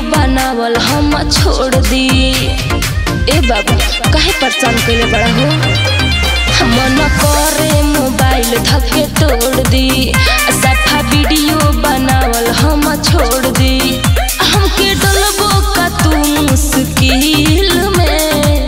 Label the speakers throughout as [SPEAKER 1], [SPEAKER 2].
[SPEAKER 1] बनावल हम छोड़ दी ए बाबू काहे परेशान कइले बड़ा हो हम न करे मोबाइल धके तोड़ दी सफा वीडियो बनावल हम छोड़ दी हमके डलबो का तू मुश्किल में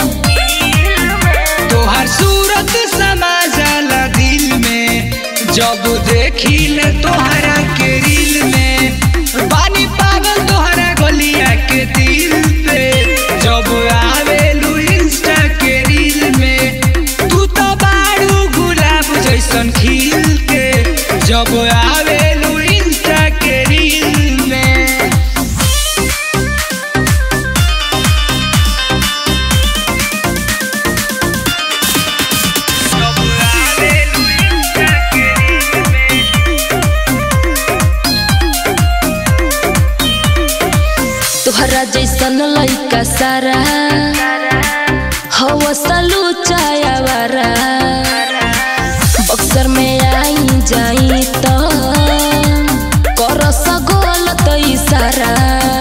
[SPEAKER 2] तोहर सूरत समा जाला दिल में जब देखिल तोहरा के रील में पानी पागल तोहरा गलिया के दिल पे जब आवेलू इंस्टा के रील में तू तो बाड़ू गुलाब जैसन खिल के जब आवेलू इंस्टा के रील में जब आवेलू इंस्टा के रील में
[SPEAKER 1] तोहरा जैसन लइका सारा हवा सालू चायावारा बक्सर में आई जाई तो कर सगोल तो इशारा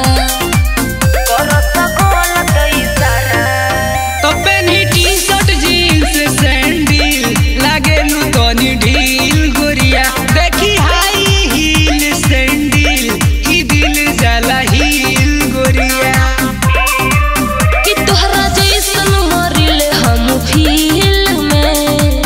[SPEAKER 2] तो पेनी टी-शर्ट जीन्स सैंडल लागेलू तनी ढील गोरिया देखी हाई हील सैंडल ई दिल जाला हील गोरिया
[SPEAKER 1] कि तोहरा जैसन मरिले हम फील में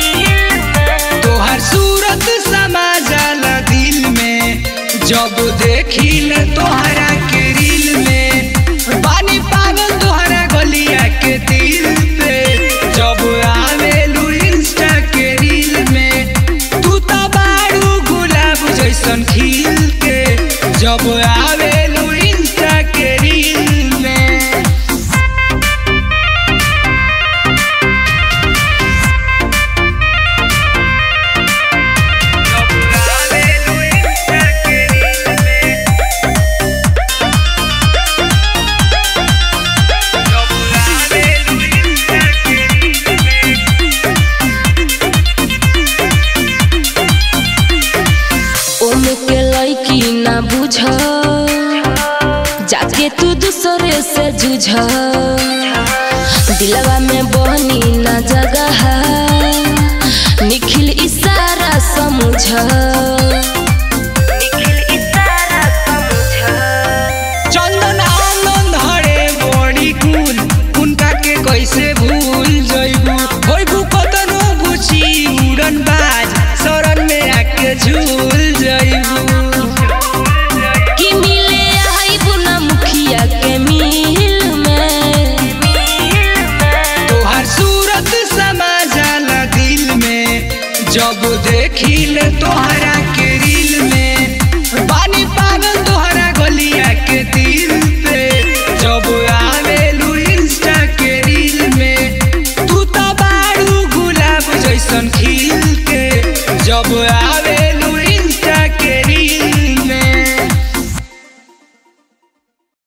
[SPEAKER 2] तोहर सूरत समा जाला दिल में जब देखिल तोहरा के रील में पानी पागल तोहरा गलिया के दिल पे जब आवेलू इंस्टा के रील में तू तो बाड़ू गुलाब जैसन खिल के जब आवेलू इंस्टा के रील में जब आवेलू इंस्टा के रील में जब आवेलू इंस्टा के रील में
[SPEAKER 1] ओमे के लइकी ना बुझ जाके तू दूसरे से जुझ दिलवा में बनी ना जगह निखिल इशारा समझ
[SPEAKER 2] चंदन आनंद हरे बड़ी कुल उनका के कैसे भूल जइबू होइबू कतनो बुची उड़न बाज शरण में आके झूल जइबू
[SPEAKER 1] कि मिले आई बुना मुखिया के मिल में
[SPEAKER 2] तोहर सूरत समा जाला दिल में जब देखिल